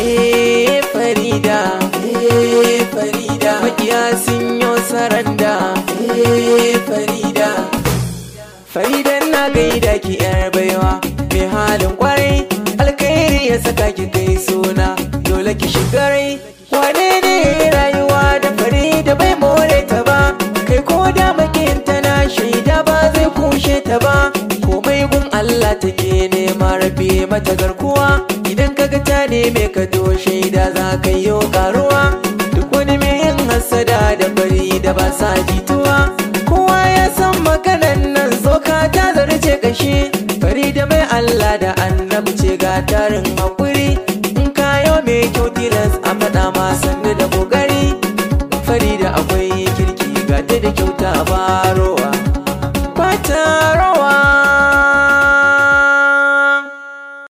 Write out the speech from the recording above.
eh farida eh farida makiya sun yi saranda eh farida faridan na gaida ki yar baiwa mai halin kwarai alkhairi ya saka ki kai suna dole ki shigarai wane ne rayuwa da farida bai more ta ba kai ko da makinta na shaida ba zai kushe ta ba komai gun Allah take nema rabe mata garkuwa idan kaga ta neme ka to shaida za ka yi karuwa duk wani mai yin hasada da bari da ba sa jituwa kowa ya san maganan nan zoka ta zarce kashi bari da mai Allah da annabi ce ga tarin hakuri in kayo mai kyau tilas a faɗa ma sannu da kokari fari da akwai kirki ga ta da kyauta baro